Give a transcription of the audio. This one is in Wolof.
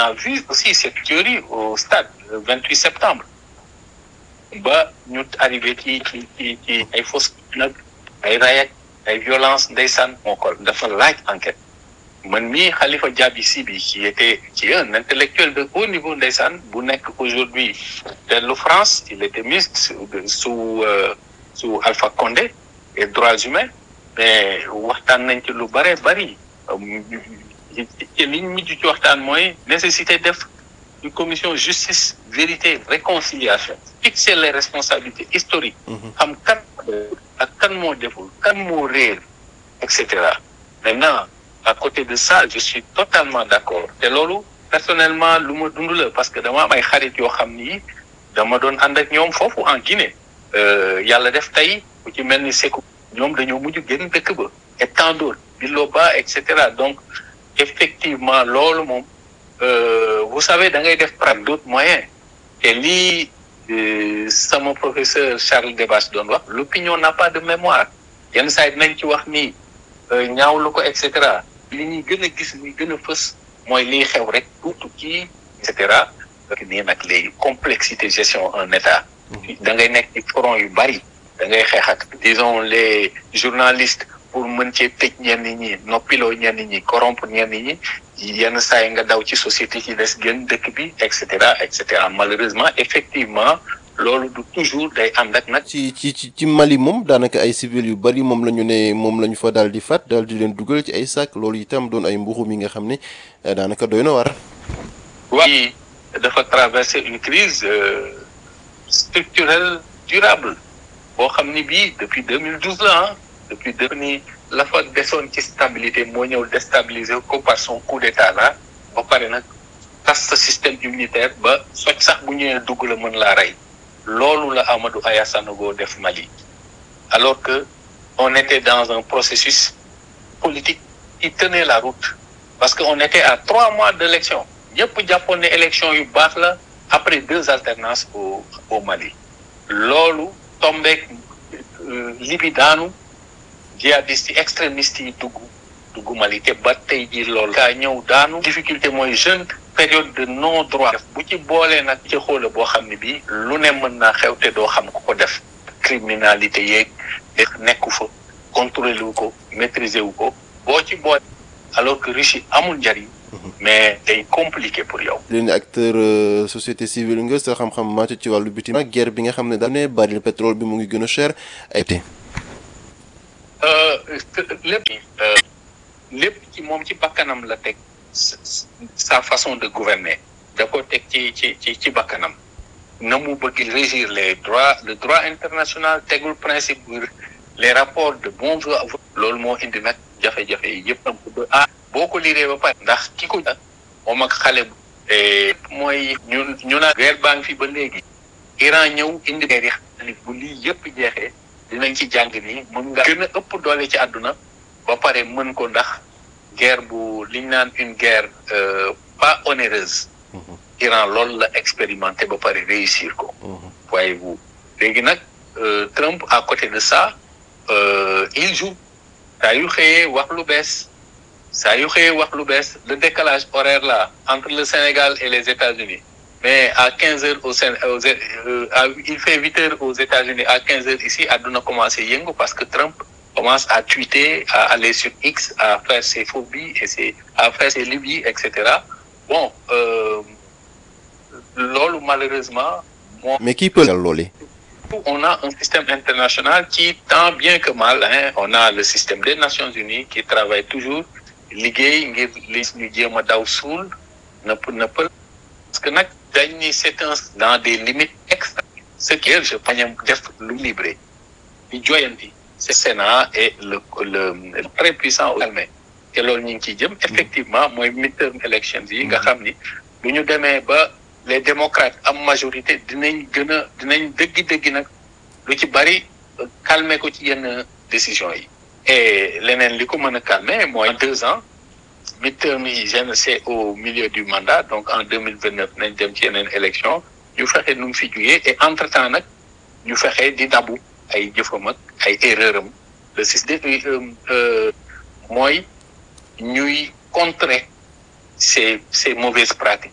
a vu aussi cette théorie au stade le 28 septembre ba ñu arrivé ci ci ci ci ay fausse nag ay rayek ay violence ndeysaan moo ko dafa laaj enquête man mii Khalifa Diaby Sy bi qui était qui est un intellectuel de haut niveau ndeysaan bu nekk aujourd'hui dellu France il était ministre sous sous Alpha Condé et droits humains mais waxtaan nañ ci lu bare bari ci liñ mujj ci waxtaan mooy nécessité def une commission justice vérité réconciliation fixer les responsabilités historiques xam kan ak kan moo deful kan moo réer et cetera maintenant à côté de ça je suis totalement d'accord te loolu personnellement lu ma dund la parce que dama am ay xarit yoo xam ni dama doon ànd ak ñoom foofu en Guinée yàlla def tey ku ci mel ni Sékou ñoom dañoo mujj génn dëkk ba et tant d'autres Biloba et cetera donc effectivement loolu moom vous savez da ngay def par d'autres moyens te lii sama professeur Charles Debache doon wax l'opinion n'a pas de mémoire yenn saa yi dinañ ci wax ni ñaawlu ko et cetera li ñuy gën a gis li gën a fës mooy liy xew rek tuutu kii et cetera nii nag léegi complexité gestion un état da ngay nekk ci front yu bari da ngay xeex ak disons les journalistes pour mën cee tëj ñenn ñi noppiloo ñenn ñi corrompre ñenn ñi yenn saa yi nga daw ci société ci des gën dëkk bi et cetera et cetera malheureusement effectivement loolu du toujours day ànd ak nag. ci ci ci Mali moom daanaka ay civil yu bari moom la ñu ne moom la ñu fa daal di faat daal di leen dugal ci ay sac loolu itam doon ay mbuxum yi nga xam ne daanaka doy na war. waaye dafa traverser une crise structurelle durable boo xam ni bii depuis 2012 la ah depuis deux ni la fa desoon ci stabilité moo ñëw déstabiliser ko par son coup d'état là ba pare nag tas sa système immunitaire ba soj sax bu ñëwee dugg la mën laa rey loolu la Amadou Aya Sanogo def Mali alors que on était dans un processus politique qui tenait la route parce que on était à trois mois d'élection ñëpp jàppoon ne élection yu baax la après deux alternances au au Mali loolu tombeek libi daanu jihadistes yi extrémistes yi dugg dugg Mali te ba tey jii loolu kaa ñëw daanu difficulté mooy jeune période de non droit bu ci boolee nag ci xoola boo xam ne bii lu ne mën naa xew te doo xam ku ko def criminalité yeeg nekku fa contrôler wu ko maîtriser wu ko boo ci boole alors que riche yi amul njariñ mais day compliqué pour yow. leen acteur société civile nga sa xam-xam màcc ci wàllu bitim ak guerre bi nga xam ne daal ne baril pétrole bi mu ngi gën a cher ay te lépp lépp ci moom ci bakkanam la teg sa façon de gouverner da ko teg ci ci ci ci bakkanam na mu bëgg régir les droits le droit international tegul principe les rapports de bon loolu moo indi nag jafe-jafe yi yëpp ah boo ko liiree ba pare ndax ki ko moom ak xale bu mooy ñu ñu naan guerre baa ngi fi ba léegi Iran ñëw indi guerre yi xam bu lii yëpp jeexee dinañ ci jàng ni mën nga gën a ëpp doole ci àdduna ba pare mën ko ndax guerre bu liñ naan une guerre pas onéreuse Iran loolu la expérimenté ba pare réussir ko voyez-vous léegi nag Trump à côté de ça il joue saa yu xëyee wax lu bees saa yu xëyee wax lu bees le décalage horaire là entre le Sénégal et les États-Unis mais à quinze heures au Sén il fait huit heures aux États-Unis à quinze heures ici àdduna commencé yëngu parce que Trump commence à tweeter à aller sur X à faire ses phobies et ses à faire ses lubies et cetera bon loolu malheureusement. mais qui peut loolu. on a un système international qui tant bien que mal hein on a le système des Nations Unies qui travaille toujours liggéey ngir li ñu jéem a daw suul nëpp nëppal parce que nag dañ ni c'est un dans des limites extra ce qui est je pañam def lu libre di joyanti c'est Sénat et le le le très puissant armée te loolu ñu ngi ciy jëm effectivement mooy midterm elections yi nga xam ni bu ñu demee ba les démocrates am majorité dinañ gën a dinañ dëggi-dëggi nag lu ci bari calmer ko ci yenn décisions yi et leneen li ko mën a calmer mooy deux ans midterm yi je c'est au milieu du mandat donc en deux mille vingt neuf nañ dem ci yeneen élection ñu fexe nu mu fi jugee et entre temps nag ñu fexe di dabu ay jëfam ak ay erreur am le système mooy ñuy contrer ces ces mauvaises pratiques